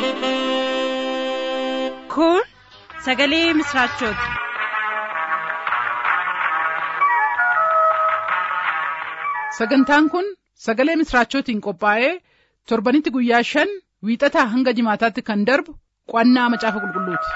Kun sagalee misraachooti. Sagantaan kun sagalee misraachootiin qophaa'ee torbanitti guyyaa shan wiixataa hanga jimaataatti kan darbu qo'annaa macaafa qulqulluuti.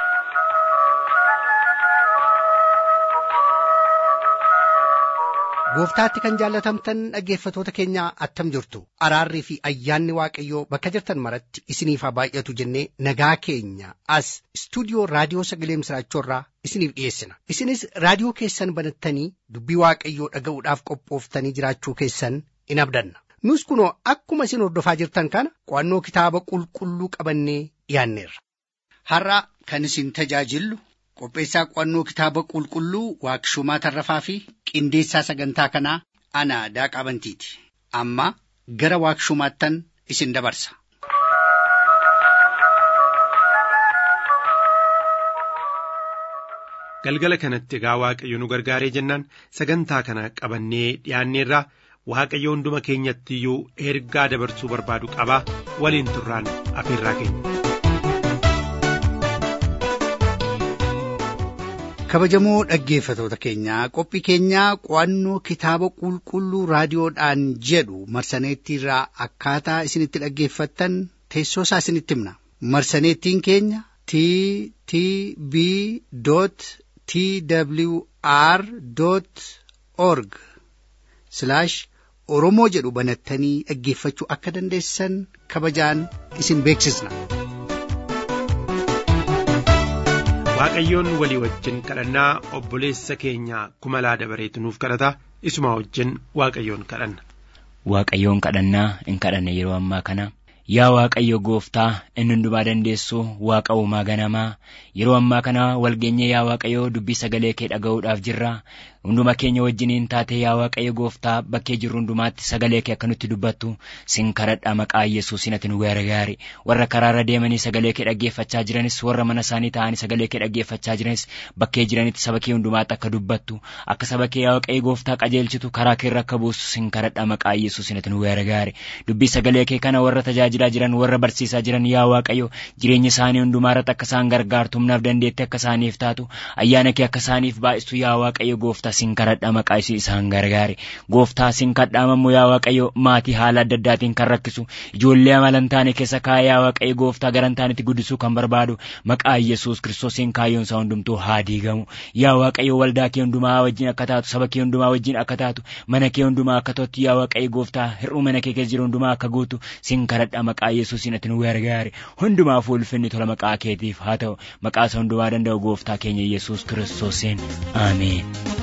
Gooftaatti kan jaallatamtan dhaggeeffatoota keenyaa attam jirtu araarrii fi ayyaanni waaqayyoo bakka jirtan maratti isiniif haa baay'atu jennee nagaa keenya as istuudiyoo raadiyoo sagalee misraachoorraa isiniif dhiyeessina isinis raadiyoo keessan banattanii dubbii waaqayyoo dhaga'uudhaaf qophooftanii jiraachuu keessan in abdanna nus kunoo akkuma isin hordofaa jirtan kana qo'annoo kitaaba qulqulluu qabannee dhiyaanneerra. Har'a kan isin tajaajillu qopheessaa qo'annoo kitaaba qulqulluu waaqshumaa tarrafaa fi qindeessaa sagantaa kanaa ana daaqaa bantiiti amma gara waaqshumaattan isin dabarsa. Galgala kanatti egaa Waaqayyo nu gargaaree jennaan sagantaa kana qabannee dhiyaanneerraa Waaqayyo hunduma keenyatti iyyuu ergaa dabarsuu barbaadu qabaa waliin turraan afeerraa keenya. kabajamoo dhaggeeffatoota keenyaa qophii keenyaa qo'annoo kitaaba qulqulluu raadiyoodhaan jedhu marsaneettiirraa akkaataa isinitti dhaggeeffattan teessoo isaa isinitti himna marsaneettiin keenya t t b t w r org oromoo jedhu banattanii dhaggeeffachuu akka dandeessan kabajaan isin beeksisna. Waaqayyoon walii wajjin kadhannaa obboleessa keenya kumalaa dabareetu nuuf kadhata isuma wajjin Waaqayyoon kadhanna. Waaqayyoon kadhannaa in kadhanna yeroo ammaa kana yaa Waaqayyo gooftaa inni hundumaa dandeessu waaqa uumaa ganamaa yeroo ammaa kana walgeenye yaa Waaqayyo dubbii sagalee kee dhaga'uudhaaf jirra hunduma keenya wajjiniin taate yaa Waaqayyo gooftaa bakkee jirru hundumaatti sagalee kee akka nutti dubbattu sin kadhadha maqaa Yesuusin ati nu gargaari warra karaarra deemanii sagalee kee dhaggeeffachaa jiranis warra mana isaanii ta'anii sagalee kee dhaggeeffachaa jiranis bakkee jiranitti saba kee hundumaatti akka dubbattu akka saba kee yaa Waaqayyo gooftaa qajeelchitu karaa kee irra akka buusu sin kadhadha maqaa Yesuusin ati nu gargaari dubbii sagalee kee kana warra tajaajilaa jiran warra barsiisaa jiran yaa Waaqayyo jireenya isaanii hundumaa irratti akka isaan gargaartu humnaaf dandeetti akka isaaniif taatu ayyaana kee akka isaaniif baay'istu yaa Waaqayyo gooftaa sin kadhadha maqaa isii isaan gargaari gooftaa sin kadhaamammoo yaa Waaqayyo maatii haala adda addaatiin kan rakkisu ijoollee amalan taane keessa kaa'ee yaa Waaqayyo gooftaa garan taanitti guddisuu kan barbaadu maqaa Yesuus kiristoosiin kaayyoon isaa hundumtuu haa diigamu yaa Waaqayyo waldaa kee hundumaa wajjin akka taatu saba kee hundumaa wajjin akka taatu mana kee hundumaa akka tottu yaa Waaqayyo gooftaa hir'uu mana kee keessa jiru hundumaa akka guutu sin kadhadha maqaa Yesuusiin ati nu gargaari hundumaaf ulfinni tola maqaa keetiif haa ta'u maqaa isa hundumaa danda'u gooftaa keenya Yesuus kiristoosiin ameen.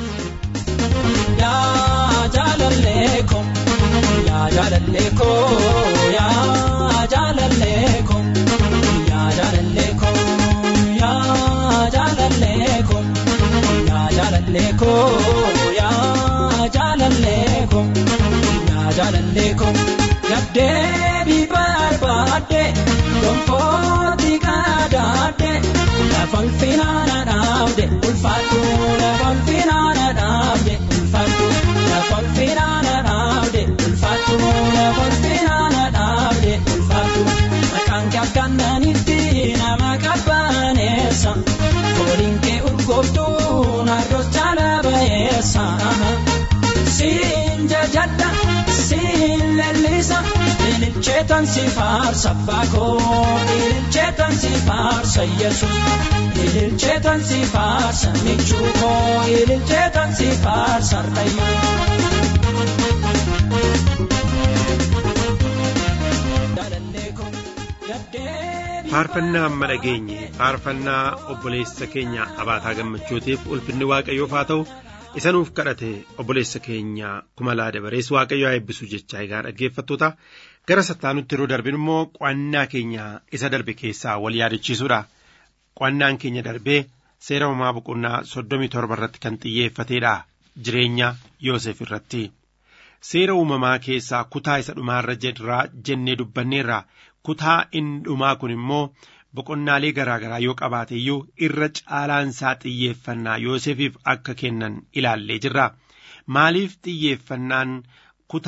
yaa jaalallee ko yaa jaalallee ko yaa jaalallee ko yaa jaalallee ko yaa jaalallee ko yaa jaalallee ko yaa jaalallee ko yaa jaalallee ko gaddeebii barbaadde gonfooti qadaadde lafa ulfinaana dhaabde ulfaatu lafa ulfinaana dhaabde ulfaatu lafa ulfinaana dhaabde ulfaatu lafa ulfinaana dhaabde ulfaatu maqaan kee akkananitti nama qabbaneessa fooliin kee urgooftuu narroos jaala bayeessa siin jajadha siin lellisa ililcheetan si faarsa baakoo ililcheetan si faarsa yesus ililcheetan si faarsa michuukoo ililcheetan si faarsa rayyoo. faarfannaa amma dhageenye faarfannaa obboleessa keenya abaataa gammachuutiif ulfinni waaqayyoof haa ta'u isa nuuf kadhate obboleessa keenya kumalaa dabarees waaqayyo haa eebbisu jechaa egaa dhaggeeffattoota gara sattaanutti yeroo darbin immoo qo'annaa keenya isa darbe keessaa wal yaadachiisuudha qo'annaan keenya darbee seera uumamaa boqonnaa soddomii torba irratti kan xiyyeeffateedha jireenya yoosef irratti seera uumamaa keessaa kutaa isa dhumaarra jedhaa jennee dubbanneerra kutaa inni dhumaa kun immoo boqonnaalee garaa garaa yoo qabaate iyyuu irra caalaansaa xiyyeeffannaa Yoosefiif akka kennan ilaallee jirra. Maaliif xiyyeeffannaan kutaa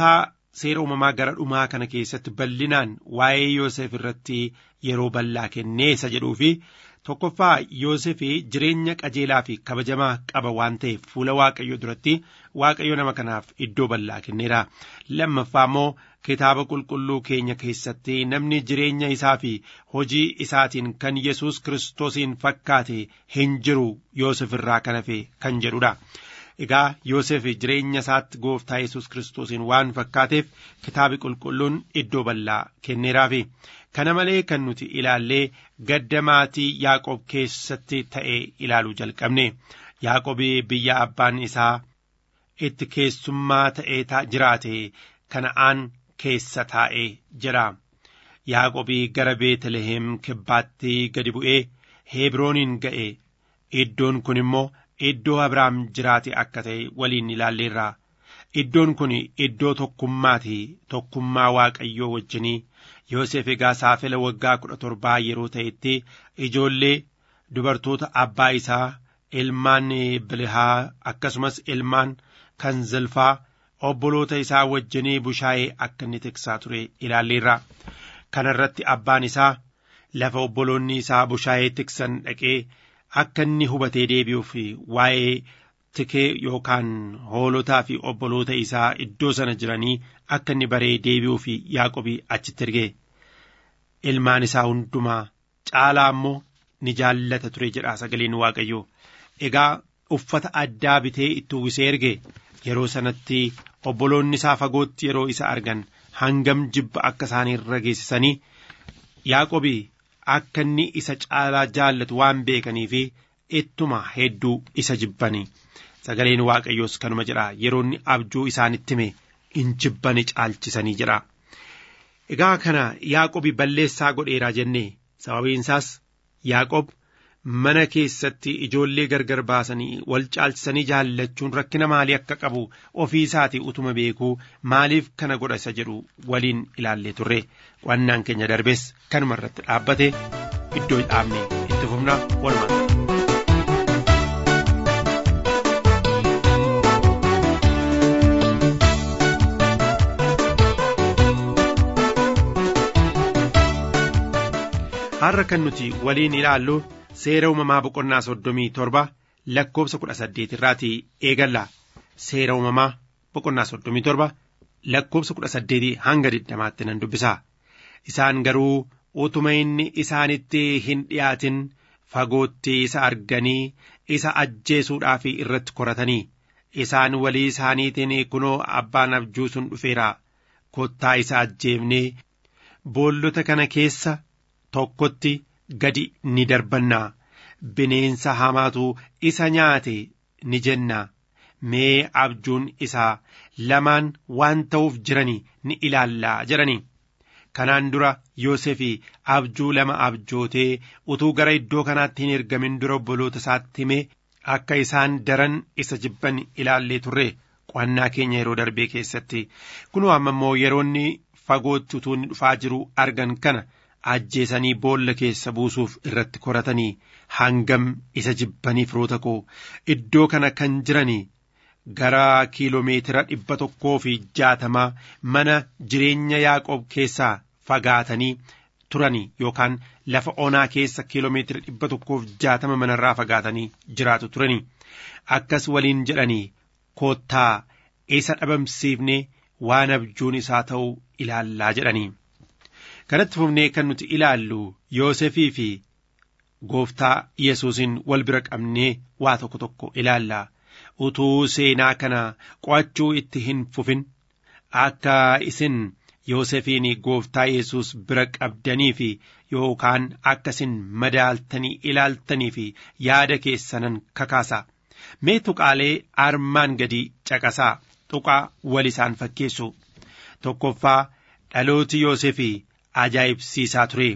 seera uumamaa gara dhumaa kana keessatti bal'inaan waa'ee Yoosef irratti yeroo bal'aa kennee isa jedhuu fi tokkoffaa Yoosef jireenya qajeelaa fi kabajamaa qaba waan ta'eef fuula Waaqayyoo duratti Waaqayyo nama kanaaf iddoo bal'aa kenneera. Lammaffaa immoo kitaaba qulqulluu keenya keessatti namni jireenya isaa fi hojii isaatiin kan Yesuus Kiristoosiin fakkaate hin jiru Yoosef irraa kan hafe kan jedhudha. Egaa Yoosef jireenya isaatti gooftaa Yesuus Kiristoosiin waan fakkaateef kitaabi qulqulluun iddoo bal'aa kenneeraafi. Kana malee kan nuti ilaallee gadda maatii Yaaqoob keessatti ta'e ilaaluu jalqabne. Yaaqoob biyya abbaan isaa itti keessummaa ta'ee jiraate kana'aan keessa taa'ee jira. Yaaqoob gara Beetlehem kibbaatti gadi bu'ee Hebrooniin ga'e. Iddoon kun immoo iddoo Abrahaam jiraate akka ta'e waliin ilaalleerra. Iddoon kun iddoo tokkummaati tokkummaa Waaqayyoo wajjinii Yoosef egaa saafela waggaa kudha torbaa yeroo ta'etti ijoollee dubartoota abbaa isaa ilmaan Bilihaa akkasumas ilmaan kan zilfaa obboloota isaa wajjinii bushaayee akka inni tiksaa ture ilaalleerra. Kana irratti abbaan isaa lafa obboloonni isaa bushaayee tiksan dhaqee akka inni hubatee deebi'uuf waa'ee tikee yookaan hoolotaa fi obboloota isaa iddoo sana jiranii akka inni baree deebi'uuf Yaaqobii achitti erge. Ilmaan isaa hundumaa caalaa immoo ni jaallata ture jedha sagaleen Waaqayyoo. Egaa uffata addaa bitee itti uwwisee erge yeroo sanatti obboloonni isaa fagootti yeroo isa argan hangam jibba akka isaanii irra geessisanii Yaaqobii akka inni isa caalaa jaallatu waan beekaniif ittuma hedduu isa jibbani sagaleen waaqayyoos kanuma jedha yeroo inni abjuu isaanitti hime in jibbani caalchisanii jedha. Egaa kana Yaaqobi balleessaa godheeraa jennee sababiin isaas Yaaqob mana keessatti ijoollee gargar baasanii wal caalchisanii jaallachuun rakkina maalii akka qabu ofii isaatii utuma beekuu maaliif kana godha isa jedhu waliin ilaallee turre qo'annaan keenya darbes kanuma irratti dhaabbate iddoo dhaabne itti fufna walumaa. har'a kan nuti waliin ilaallu seera uumamaa boqonnaa soddomii torba lakkoobsa kudha saddeet irraati eegalla seera uumamaa boqonnaa soddomii torba lakkoobsa kudha saddeetii hanga digdamaatti nan dubbisa isaan garuu utuma inni isaanitti hin dhiyaatin fagootti isa arganii isa ajjeesuudhaaf irratti koratanii isaan walii isaaniitiin kunoo abbaan abjuu sun dhufeera kottaa isa ajjeefnee boollota kana keessa tokkotti gadi ni darbannaa bineensa hamaatu isa nyaate ni jenna mee abjuun isaa lamaan waan ta'uuf jiranii ni ilaallaa jedhanii kanaan dura Yoosefii abjuu lama abjootee utuu gara iddoo kanaatti hin ergamin dura obboloota isaatti himee akka isaan daran isa jibban ilaallee turre qo'annaa keenya yeroo darbee keessatti kunoo amma immoo yeroonni fagootti utuu inni dhufaa jiru argan kana ajjeesanii boolla keessa buusuuf irratti koratanii hangam isa jibbanii firoota koo iddoo kana kan jiranii gara kiiloomeetira dhibba tokkoo fi jaatamaa mana jireenya Yaaqoob keessaa fagaatanii turanii yookaan lafa onaa keessa kiiloomeetira dhibba tokkoof jaatama manarraa fagaatanii jiraatu turanii akkas waliin jedhanii koottaa isa dhabamsiifnee waan abjuun isaa ta'uu ilaallaa jedhanii. kanatti fufnee kan nuti ilaallu Yoosefii fi gooftaa Yesuusin wal bira qabnee waa tokko tokko ilaalla. Utuu seenaa kana qo'achuu itti hin fufin akka isin Yoosefiin gooftaa Yesuus bira qabdanii fi yookaan akka isin madaaltanii ilaaltanii fi yaada keessanan kakaasa. Mee tuqaalee armaan gadii caqasaa tuqaa wal isaan fakkeessu. Tokkoffaa dhalooti Yoosefii ajaa'ibsiisaa ture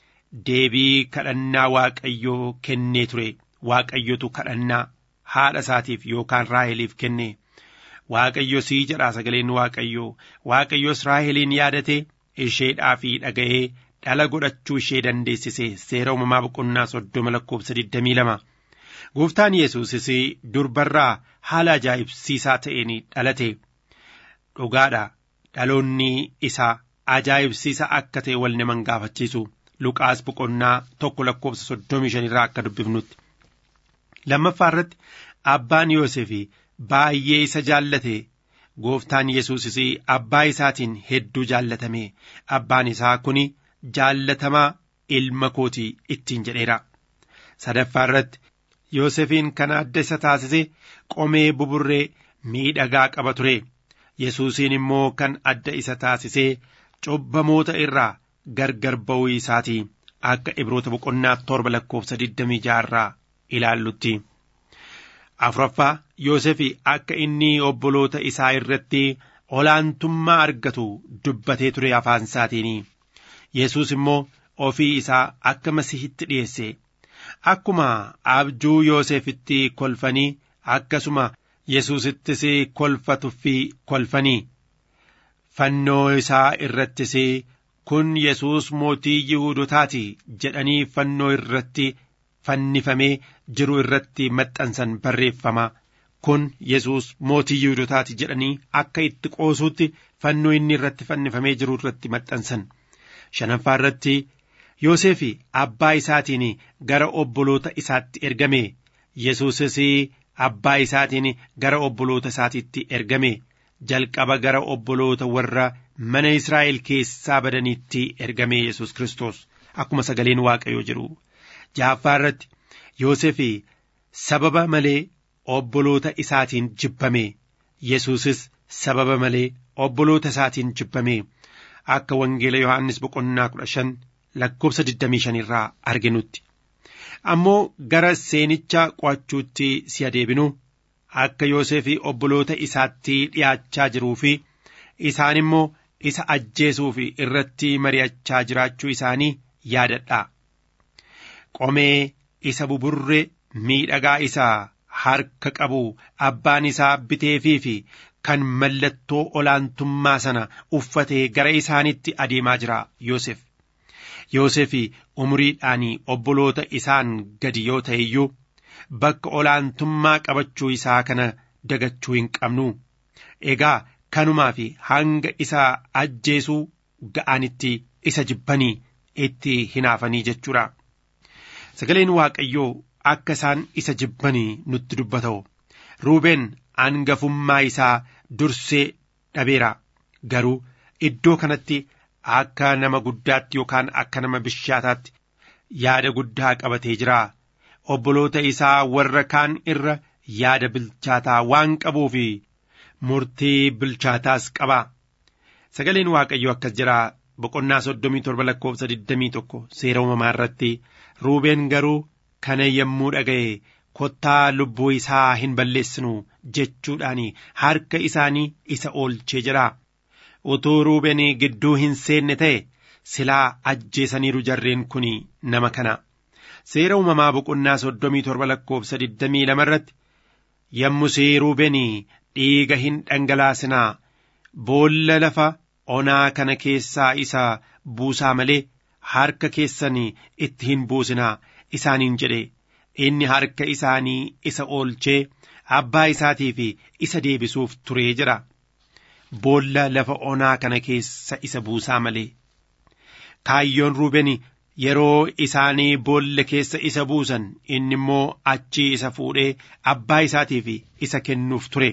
deebii kadhannaa waaqayyoo kennee ture waaqayyotu kadhannaa haadha isaatiif yookaan raaheliif kenne waaqayyo sii jedhaa sagaleen waaqayyoo waaqayyos raaheliin yaadate isheedhaa fi dhaga'ee dhala godhachuu ishee dandeessise seera uumamaa boqonnaa soddoma lakkoobsa digdamii lama gooftaan yesuusis durbarraa haala ajaa'ibsiisaa ta'een dhalate dhugaadha dhaloonni isaa ajaa'ibsiisa akka ta'e wal naman gaafachiisu luqaas boqonnaa tokko lakkoofsa soddomii shanirraa akka dubbifnutti. lammaffaa irratti abbaan Yoosef baay'ee isa jaallate gooftaan Yesuusis abbaa isaatiin hedduu jaallatame abbaan isaa kun jaallatamaa ilma kootii ittiin jedheera. sadaffaa irratti Yoosefiin kan adda isa taasise qomee buburree miidhagaa qaba ture. Yesuusiin immoo kan adda isa taasisee cubbamoota irraa gargar ba'uu isaatii akka ibroota boqonnaa torba lakkoofsa 26 irraa ilaallutti. Afuraffaa Yoosefi akka inni obboloota isaa irratti olaantummaa argatu dubbatee ture afaan isaatiin. Yesuus immoo ofii isaa akka masihitti dhiyeesse. Akkuma abjuu Yoosefitti kolfanii akkasuma Yesuusittis kolfatuufi kolfanii. Fannoo isaa irrattis kun Yesuus mootii Yihuudotaati jedhanii fannoo irratti fannifamee jiru irratti maxxansan barreeffama. Kun Yesuus mootii Yihuudotaati jedhanii akka itti qoosuutti fannoo inni irratti fannifamee jiru irratti maxxansan. Shanaffaa irratti Yoosefi abbaa isaatiin gara obboloota isaatti ergame. Yesuusis abbaa isaatiin gara obboloota isaatiitti ergame. Jalqaba gara obboloota warra mana Israa'el keessaa badaniitti ergame Yesuus Kiristoos akkuma sagaleen Waaqayyoo jedhu. Ja'affaa irratti Yoosefi sababa malee obboloota isaatiin jibbame. Yesuusis sababa malee obboloota isaatiin jibbame. Akka wangeela Yohaannis boqonnaa kudha shan lakkoofsa digdamii shan irraa arginutti. Ammoo gara seenicha qo'achuutti si adeebinu akka Yoosefi obboloota isaatti dhiyaachaa jiruu fi isaan immoo isa ajjeesuuf irratti mari'achaa jiraachuu isaanii yaadadha. Qomee isa buburree miidhagaa isaa harka qabu abbaan isaa biteefii fi kan mallattoo olaantummaa sana uffatee gara isaanitti adeemaa jira Yoosef. Yoosef umuriidhaan obboloota isaan gadi yoo ta'e iyyuu bakka olaantummaa qabachuu isaa kana dagachuu hin qabnu. Egaa kanumaa fi hanga isa ajjeesuu ga'anitti isa jibbanii itti hinaafanii jechuudha. Sagaleen Waaqayyoo akka isaan isa jibbanii nutti dubbata'u. Ruubeen hangafummaa isaa dursee dhabeera. Garuu iddoo kanatti akka nama guddaatti yookaan akka nama bishaataatti yaada guddaa qabatee jira. Obboloota isaa warra kaan irra yaada bilchaataa waan qabuufi murtii bilchaataas qaba. Sagaleen Waaqayyoo akkas jira boqonnaa soddomii torba lakkoofsa digdamii tokko seera uumamaa irratti ruubeen garuu kana yommuu dhaga'e kottaa lubbuu isaa hin balleessinu jechuudhaan harka isaanii isa oolchee jira. Utuu ruubeen gidduu hin seenne ta'e silaa ajjeesaniiru jarreen kun nama kana. Seera uumamaa boqonnaa soddomii torba lakkoofsa digdamii lama irratti yommusii ruubeen dhiiga hin dhangalaasinaa boolla lafa onaa kana keessaa isa buusaa malee harka keessan itti hin buusinaa isaaniin jedhe inni harka isaanii isa oolchee abbaa isaatiif isa deebisuuf turee jira boolla lafa onaa kana keessa isa buusaa malee kaayyoon ruubeen yeroo isaanii boolla keessa isa buusan inni immoo achii isa fuudhee abbaa isaatiif isa kennuuf ture.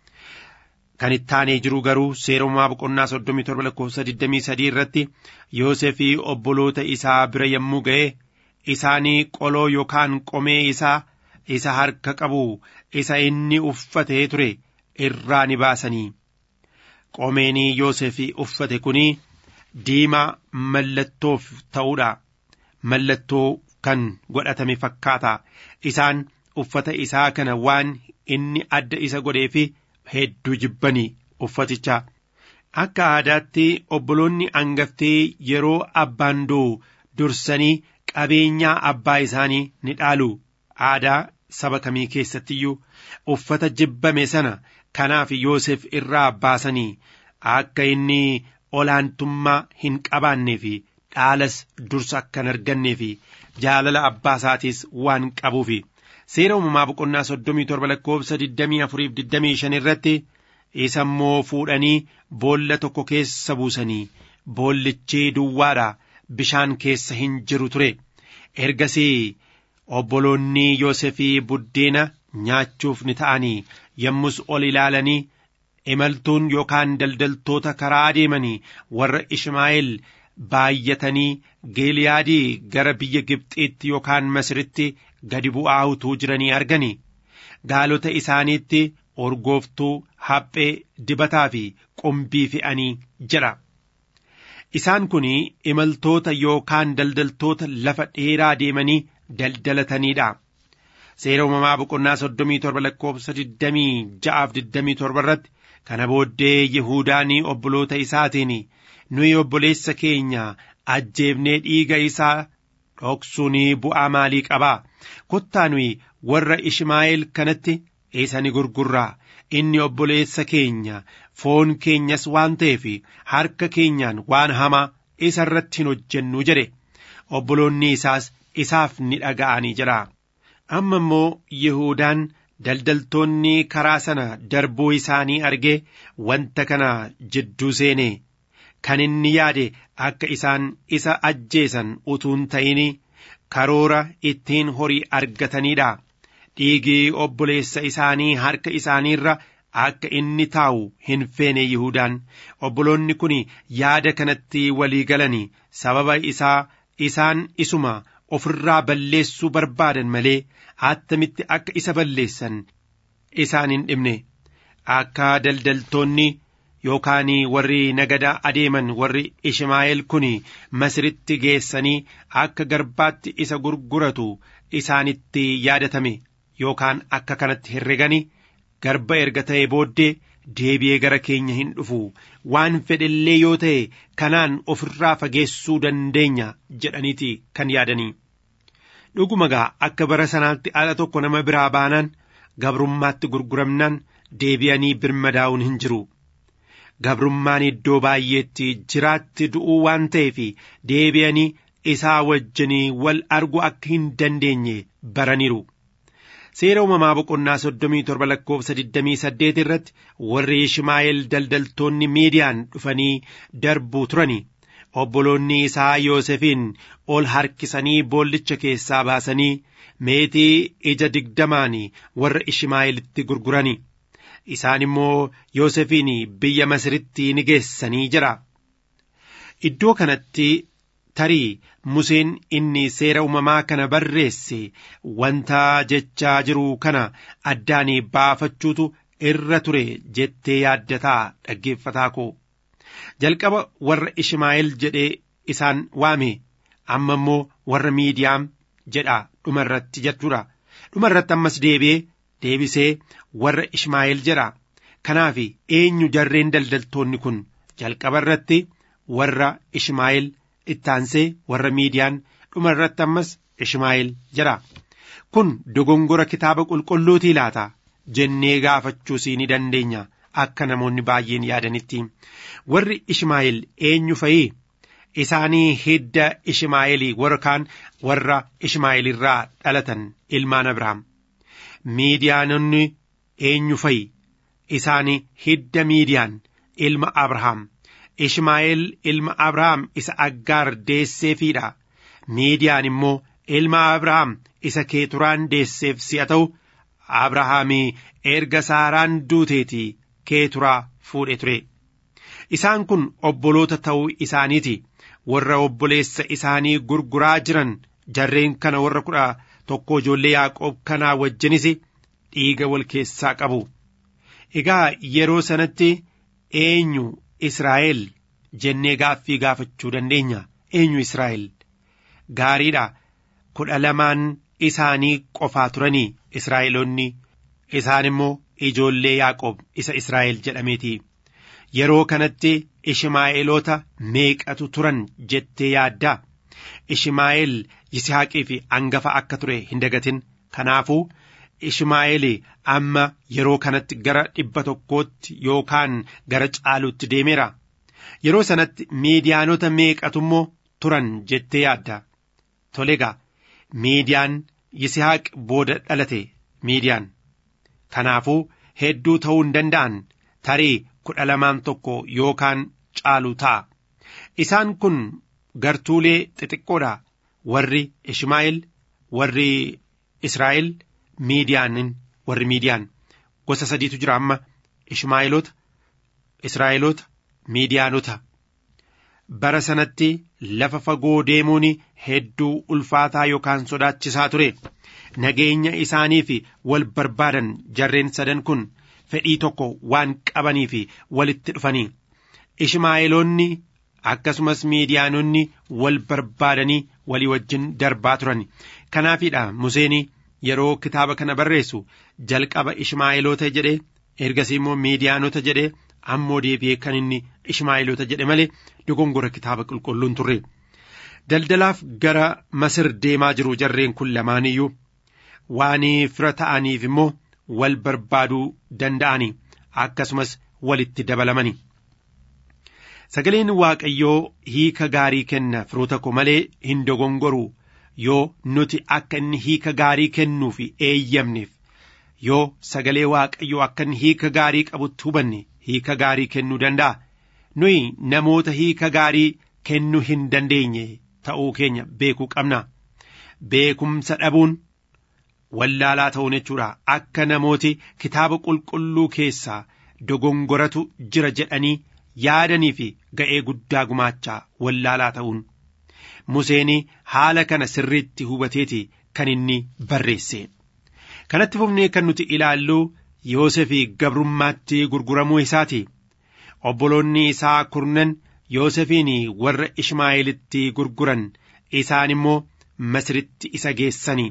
Kan ittaanee jiru garuu seera uumamaa boqonnaa soddomii torba lakkoofsa digdamii sadii irratti Yoosefii obboloota isaa bira yommuu ga'e isaanii qoloo yookaan qomee isaa isa harka qabu isa inni uffatee ture irraa ni baasanii. Qomeenii Yoosefii uffate kuni diimaa mallattoof ta'uudha. Mallattoo kan godhatame fakkaata. Isaan uffata isaa kana waan inni adda isa godheefi hedduu jibbanii uffaticha. Akka aadaatti obboloonni hangaftee yeroo abbaan du'u dursanii qabeenyaa abbaa isaanii ni dhaalu. Aadaa saba kamii keessattiyyuu uffata jibbame sana kanaaf Yoosef irraa baasanii akka inni olaantummaa hin qabaannee fi dhaalas dursa akka hin argannee fi jaalala abbaa isaatiis waan qabuufi seera uumamaa boqonnaa soddomii torba lakkoofsa digdamii afuriif digdamii shan irratti isa immoo fuudhanii boolla tokko keessa buusanii boollichi duwwaadha bishaan keessa hin jiru ture ergasii obboloonni yoosefii buddeena nyaachuuf ni ta'anii yommus ol ilaalanii imaltuun yookaan daldaltoota karaa adeemanii warra ishmaa'eel baay'atanii geeliyaadii gara biyya gibxiitti yookaan masiritti gadi bu'aa utuu jiranii argani gaalota isaaniitti orgooftuu haphee dibataa fi qumbii fe'anii jira isaan kun imaltoota yookaan daldaltoota lafa dheeraa deemanii daldalataniidha seera uumamaa boqonnaa soddomii torba lakkoofsa digdamii ja'aaf digdamii torba irratti kana booddee yihuudaan obboloota isaatiin nuyi obboleessa keenya ajjeefnee dhiiga isaa dhoksuun bu'aa maalii qabaa kottaa nuyi warra ishmaa'eel kanatti isa ni gurgurraa inni obboleessa keenya foon keenyas waan ta'eef harka keenyaan waan hamaa isa irratti hin hojjennu jedhe obboloonni isaas isaaf ni dhaga'anii jira amma immoo Yihudaan daldaltoonni karaa sana darbuu isaanii argee wanta kana jidduu seene kan inni yaade akka isaan isa ajjeesan utuun ta'in karoora ittiin horii argataniidha dhiigii obboleessa isaanii harka isaaniirra akka inni taa'u hin feene Yihudaan obboloonni kun yaada kanatti walii galanii sababa isaa isaan isuma ofirraa balleessuu barbaadan malee attamitti akka isa balleessan isaan hin dhibne akka daldaltoonni yookaan warri nagada adeeman warri Ishmaa'eel kun masiritti geessanii akka garbaatti isa gurguratu isaanitti yaadatame yookaan akka kanatti herregani garba erga ta'e booddee deebi'ee gara keenya hin dhufu waan fedhellee yoo ta'e kanaan ofirraa fageessuu dandeenya jedhaniiti kan yaadanii dhuguma gaa akka bara sanaatti ala tokko nama biraa baanaan gabrummaatti gurguramnaan deebi'anii birmadaa'uun hin jiru gabrummaan iddoo baay'eetti jiraatti du'uu waan ta'eef deebi'anii isaa wajjinii wal argu akka hin dandeenye baraniiru. seera uumamaa boqonnaa soddomii torba lakkoofsa digdamii saddeet irratti warri Ishmaa'eel daldaltoonni miidiyaan dhufanii darbuu turani obboloonni isaa Yoosefiin ol harkisanii boollicha keessaa baasanii meetii ija digdamaan warra Ishmaa'eelitti gurgurani isaan immoo Yoosefiin biyya Masiritti ni geessanii jira iddoo kanatti tarii Museen inni seera uumamaa kana barreesse wanta jechaa jiru kana addaan baafachuutu irra ture jettee yaaddataa dhaggeeffataa koo jalqaba warra Ishmaa'eel jedhee isaan waame amma immoo warra miidiyaam jedha dhumarratti jechuudha dhumarratti ammas deebi'ee deebisee warra Ishmaa'eel jedha kanaaf eenyu jarreen daldaltoonni kun jalqaba irratti warra Ishmaa'eel ittaansee warra miidiyaan dhuma irratti ammas Ishmaa'eel jedha kun dogongora kitaaba qulqulluutii laata jennee gaafachuus ni dandeenya akka namoonni baay'een yaadanitti warri Ishmaa'eel eenyu fa'ii isaanii hidda Ishmaa'eelii warra kaan warra Ishmaa'eel irraa dhalatan ilmaan Abrahaam miidiyaanonni eenyu fa'i isaanii hidda miidiyaan ilma Abrahaam Ishmaa'eel ilma Abrahaam isa Aggaar deesseefiidha. Miidiyaan immoo ilma Abrahaam isa Keeturaan deesseef si'a ta'u Abrahaamii erga Saaraan duuteetii Keeturaa fuudhe ture. Isaan kun obboloota ta'uu isaaniiti. Warra obboleessa isaanii gurguraa jiran jarreen kana warra kudha tokko ijoollee Yaaqoob kanaa wajjinis dhiiga wal keessaa qabu. Egaa yeroo sanatti eenyu Israa'el jennee gaaffii gaafachuu dandeenya. Eenyu Israa'el? Gaariidha. Kudha lamaan isaanii qofaa turanii Israa'eloonni. Isaan immoo ijoollee Yaaqoob isa Israa'el jedhameeti. Yeroo kanatti Ishmaa'eelota meeqatu turan jettee yaaddaa? Ishmaa'eel Yisihaaqii fi hangafa akka ture hin dagatin. Kanaafuu Ishmaa'eel amma yeroo kanatti gara dhibba tokkootti yookaan gara caaluutti deemeera. Yeroo sanatti miidiyaanota meeqatu immoo turan jettee yaadda. Tolegaa miidiyaan Yisihaaq booda dhalate miidiyaan. Kanaafuu hedduu ta'uu hin danda'an tarii kudha lamaan tokko yookaan caalu ta'a. Isaan kun gartuulee xixiqqoodha. Warri Ishmaa'eel, warri Israa'el, miidiyaanin, warri miidiyaan gosa sadiitu jira amma Ishmaa'eelota, Israa'eelota, miidiyaanota. Bara sanatti lafa fagoo deemuun hedduu ulfaataa yookaan sodaachisaa ture. Nageenya isaanii fi wal barbaadan jarreen sadan kun fedhii tokko waan qabanii fi walitti dhufanii. Ishmaa'eelonni akkasumas miidiyaanonni wal barbaadanii walii wajjin darbaa turan. Kanaafidha Museen yeroo kitaaba kana barreessu jalqaba Ishmaa'eelota jedhee ergasii immoo miidiyaanota jedhee ammoo deebi'ee kan inni Ishmaa'eelota jedhe malee dogongora kitaaba qulqulluun turre. Daldalaaf gara Masir deemaa jiru jarreen kun lamaaniyyuu waan fira ta'aniif immoo wal barbaaduu danda'anii akkasumas walitti dabalamani. Sagaleen Waaqayyoo hiika gaarii kenna firoota koo malee hin dogongoru yoo nuti akka inni hiika gaarii kennuuf eeyyamneef yoo sagalee Waaqayyoo akka inni hiika gaarii qabutti hubanne hiika gaarii kennuu danda'a. Nuyi namoota hiika gaarii kennuu hin dandeenye ta'uu keenya beekuu qabna. Beekumsa dhabuun wallaalaa ta'uun jechuudha. Akka namooti kitaaba qulqulluu keessaa dogongoratu jira jedhanii yaadanii fi ga'ee guddaa gumaachaa wallaalaa ta'uun. Museen haala kana sirriitti hubateeti kan inni barreesse. Kanatti fufnee kan nuti ilaallu Yoosefii gabrummaatti gurguramuu isaati. Obboloonni isaa kurnan Yoosefiin warra Ishmaa'eelitti gurguran isaan immoo Masiritti isa geessani.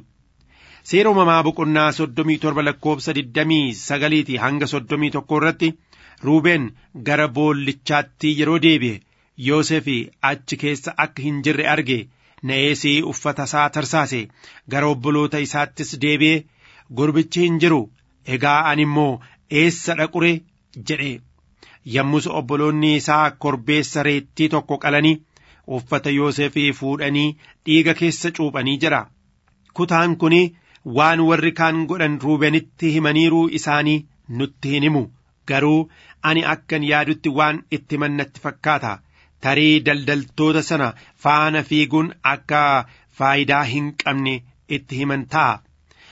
Seera uumamaa boqonnaa soddomii torba lakkoofsa digdamii sagaliiti hanga soddomii tokko irratti Ruubeen gara boollichaatti yeroo deebi'e Yoosefii achi keessa akka hin jirre arge na'eesii uffata isaa tarsaase gara obboloota isaattis deebi'ee gurbichi hin jiru egaa ani immoo eessa dhaqure jedhe yommus obboloonni isaa korbeessa reettii tokko qalanii uffata Yoosefii fuudhanii dhiiga keessa cuuphanii jira kutaan kun waan warri kaan godhan ruubenitti himaniiruu isaanii nutti hin himu garuu ani akkan yaadutti waan itti mannatti fakkaata tarii daldaltoota sana faana fiiguun akka faayidaa hin qabne itti himan ta'a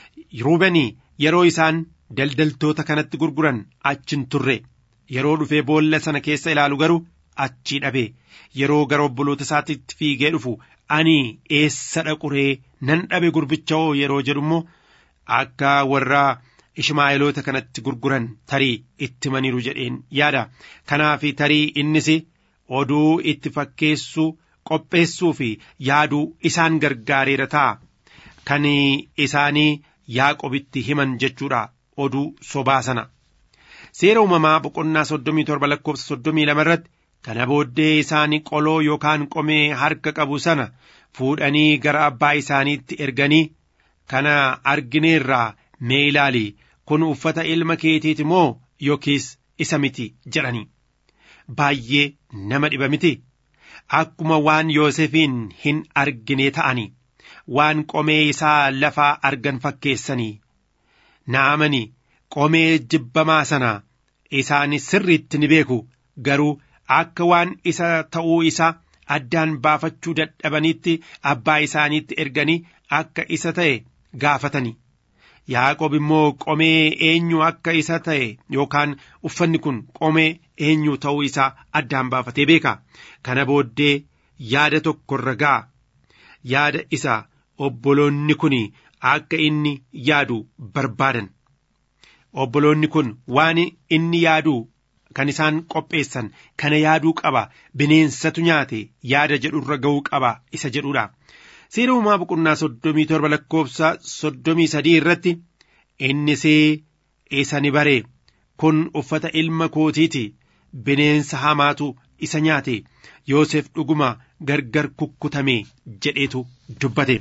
ruubeni yeroo isaan daldaltoota kanatti gurguran achin turre yeroo dhufee boolla sana keessa ilaalu garuu achii dhabe yeroo gara obboloota isaatitti fiigee dhufu ani eessa dhaquree nan dhabe gurbicha oo yeroo jedhu immoo akka warra ishmaa'eloota kanatti gurguran tarii itti maniiru jedheen yaada kanaaf tarii innis oduu itti fakkeessuu qopheessuu fi yaaduu isaan gargaareera ta'a kan isaanii yaaqobitti himan jechuudha oduu sobaa sana seera uumamaa boqonnaa soddomii torba lakkoofsa soddomii lama irratti kana booddee isaanii qoloo yookaan qomee harka qabu sana fuudhanii gara abbaa isaaniitti erganii kana argineerraa mee ilaali kun uffata ilma keetiiti moo yookiis isa miti jedhanii baay'ee nama dhiba miti akkuma waan yoosefiin hin argine ta'anii waan qomee isaa lafaa argan fakkeessanii naamani qomee jibbamaa sana isaan sirriitti ni beeku garuu akka waan isa ta'uu isaa addaan baafachuu dadhabanitti abbaa isaaniitti erganii akka isa ta'e gaafatanii yaaqob immoo qomee eenyu akka isa ta'e yookaan uffanni kun qomee eenyu ta'uu isaa addaan baafatee beeka kana booddee yaada tokko irra ga'a yaada isa obboloonni kun akka inni yaadu barbaadan obboloonni kun waan inni yaadu kan isaan qopheessan kana yaaduu qaba bineensatu nyaate yaada jedhurra ga'uu qaba isa jedhudha. Seera uumaa boqonnaa soddomii torba lakkoofsa soddomii sadii irratti innis isa ni bare kun uffata ilma kootiiti bineensa hamaatu isa nyaate Yoosef dhuguma gargar kukkutame jedheetu dubbate.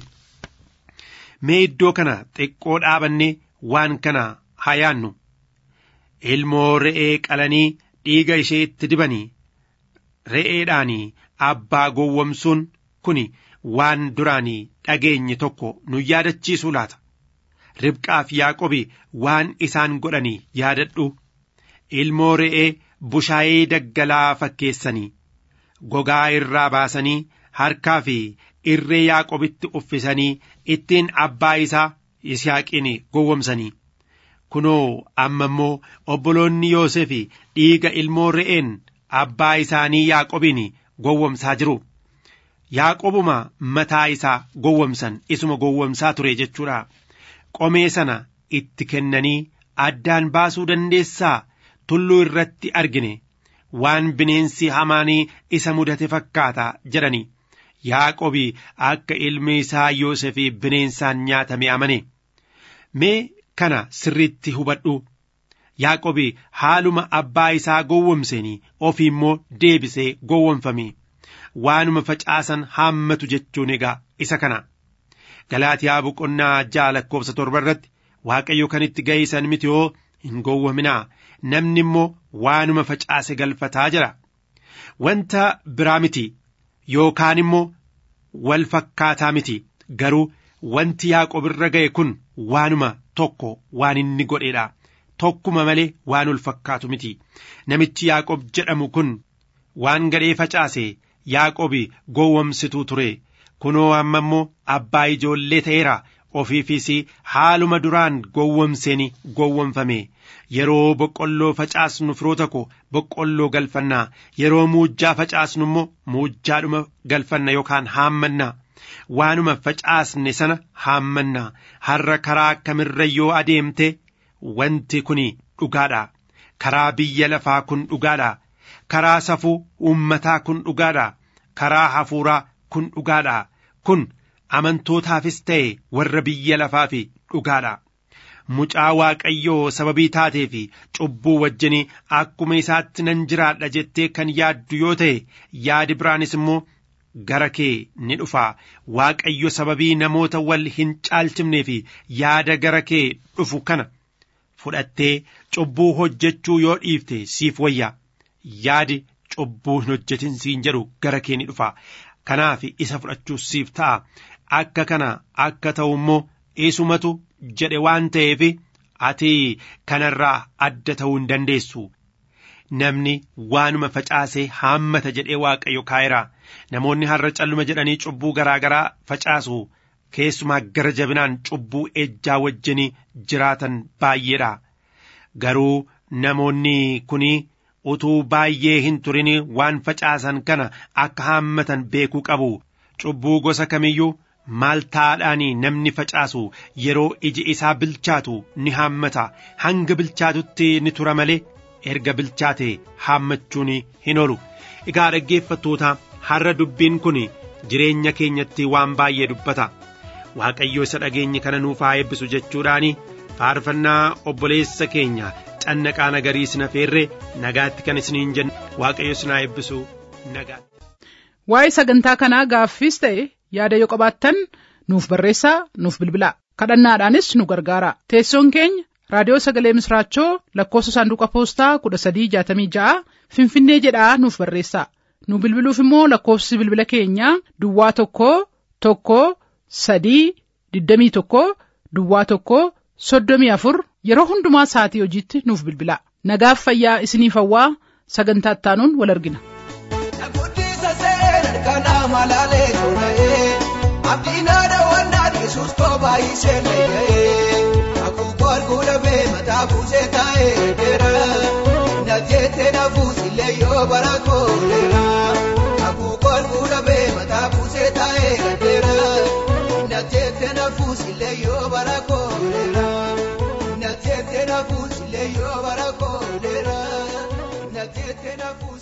Mee iddoo kana xiqqoo dhaabannee waan kana haa yaannu. Ilmoo re'ee qalanii dhiiga ishee itti dibanii re'eedhaanii abbaa gowwomsuun kun waan duraanii dhageenye tokko nu yaadachiisuu laata. Ribqaa fi Yaaqobi waan isaan godhanii yaadadhu. ilmoo re'ee bushaayee daggalaa fakkeessanii gogaa irraa baasanii harkaa fi irree yaaqobitti uffisanii ittiin abbaa isaa yisihaaqiin gowwomsanii kunoo amma immoo obboloonni yoosef dhiiga ilmoo re'een abbaa isaanii yaaqobiin gowwomsaa jiru yaaqobuma mataa isaa gowwomsan isuma gowwomsaa ture jechuudha qomee sana itti kennanii addaan baasuu dandeessaa tulluu irratti argine waan bineensi hamaanii isa mudate fakkaata jedhanii yaaqobi akka ilmi isaa yoosef bineensaan nyaatame amane mee kana sirriitti hubadhu yaaqobi haaluma abbaa isaa gowwomseen ofii immoo deebisee gowwomfame waanuma facaasan haammatu jechuun egaa isa kana galaatiyaa boqonnaa ja'a lakkoofsa torba irratti waaqayyo kan itti ga'isan miti yoo hin gowwominaa namni immoo waanuma facaase galfataa jira wanta biraa miti yookaan immoo wal fakkaataa miti garuu wanti yaaqob irra ga'e kun waanuma tokko waan inni godheedha tokkuma malee waan wal fakkaatu miti namichi yaaqob jedhamu kun waan gadhee facaase yaaqobi gowwomsituu ture kunoo amma immoo abbaa ijoollee ta'eera ofiifis haaluma duraan gowwomseen gowwomfame yeroo boqqolloo facaasnu firoota ko boqqolloo galfanna yeroo muujjaa facaasnu immoo muujjaadhuma galfanna yookaan haammanna waanuma facaasne sana haammanna har'a karaa kamirra yoo adeemte wanti kun dhugaadha karaa biyya lafaa kun dhugaadha karaa safuu uummataa kun dhugaadha karaa hafuuraa kun dhugaadha kun amantootaafis ta'e warra biyya lafaaf dhugaadha. Mucaa Waaqayyoo sababii taatee fi cubbuu wajjin akkuma isaatti nan jiraadha jettee kan yaaddu yoo ta'e yaadi biraanis immoo gara kee ni dhufa Waaqayyo sababii namoota wal hin caalchifnee fi yaada gara kee dhufu kana fudhattee cubbuu hojjechuu yoo dhiifte siif wayya yaadi cubbuu hin hojjetin siin jedhu gara kee ni dhufa kanaaf isa fudhachuu siif ta'a akka kana akka ta'u immoo isumatu jedhe waan ta'eef ati kanarraa adda ta'uu hin dandeessu. Namni waanuma facaasee haammata jedhee waaqayyo kaa'eera. Namoonni har'a calluma jedhanii cubbuu garaa garaa facaasu. Keessumaa gara jabinaan cubbuu ejjaa wajjin jiraatan baay'eedha. Garuu namoonni kuni utuu baay'ee hin turin waan facaasan kana akka haammatan beekuu qabu. Cubbuu gosa kamiyyuu maaltaadhaan namni facaasu yeroo iji isaa bilchaatu ni haammata hanga bilchaatutti ni tura malee erga bilchaate haammachuun hin oolu egaa dhaggeeffattoota har'a dubbiin kun jireenya keenyatti waan baay'ee dubbata waaqayyo isa dhageenye kana nuuf haa eebbisu jechuudhaan faarfannaa obboleessa keenya cannaqaa nagarii sina feerre nagaatti kan isiniin jennu waaqayyo sinaa eebbisu nagaatti. Waa'ee sagantaa kanaa gaaffiis ta'e yaada yoo qabaattan nuuf barreessaa nuuf bilbilaa kadhannaadhaanis nu gargaara teessoon keenya raadiyoo sagalee misraachoo lakkoofsa saanduqa poostaa kudha sadii jaatamii ja'a finfinnee jedhaa nuuf barreessaa nu bilbiluuf immoo lakkoofsi bilbila keenyaa duwwaa tokko tokko sadii digdamii tokko duwwaa tokko soddomii afur yeroo hundumaa sa'atii hojiitti nuuf bilbilaa nagaaf fayyaa isiniif hawwaa sagantaa ittaanuun wal argina. kana malale tolaye abdina da wanda di sus ko bai se leye aku kol gula be mata buse tae dera na jete na fusi le yo barako dera aku kol gula be mata buse tae dera na jete na fusi le yo barako dera na jete na fusi le yo barako dera na jete na fusi